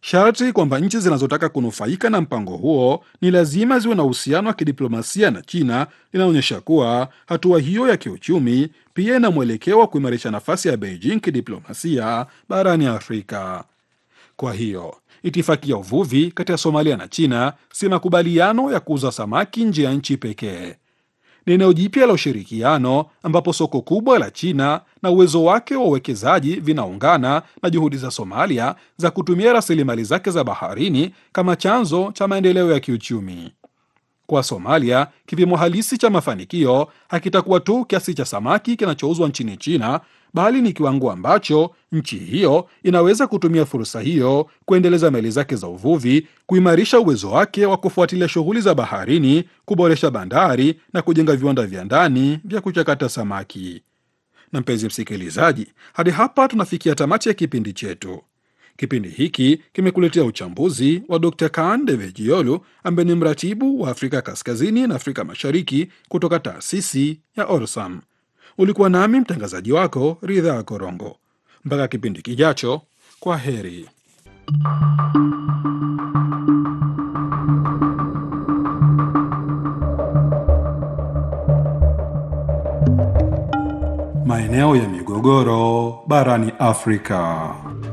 Sharti kwamba nchi zinazotaka kunufaika na mpango huo ni lazima ziwe na uhusiano wa kidiplomasia na China linaonyesha kuwa hatua hiyo ya kiuchumi pia ina mwelekeo wa kuimarisha nafasi ya Beijing kidiplomasia barani Afrika. Kwa hiyo itifaki ya uvuvi kati ya Somalia na China si makubaliano ya kuuza samaki nje ya nchi pekee. Ni eneo jipya la ushirikiano ambapo soko kubwa la China na uwezo wake wa uwekezaji vinaungana na juhudi za Somalia za kutumia rasilimali zake za baharini kama chanzo cha maendeleo ya kiuchumi. Kwa Somalia, kipimo halisi cha mafanikio hakitakuwa tu kiasi cha samaki kinachouzwa nchini China, bali ni kiwango ambacho nchi hiyo inaweza kutumia fursa hiyo kuendeleza meli zake za uvuvi, kuimarisha uwezo wake wa kufuatilia shughuli za baharini, kuboresha bandari na kujenga viwanda vya ndani vya kuchakata samaki. Na mpenzi msikilizaji, hadi hapa tunafikia tamati ya kipindi chetu. Kipindi hiki kimekuletea uchambuzi wa Dr Kaan Devejiolu ambaye ni mratibu wa Afrika Kaskazini na Afrika Mashariki kutoka taasisi ya Orsam. Ulikuwa nami mtangazaji wako Ridhaa Korongo. Mpaka kipindi kijacho, kwa heri. Maeneo ya migogoro barani Afrika.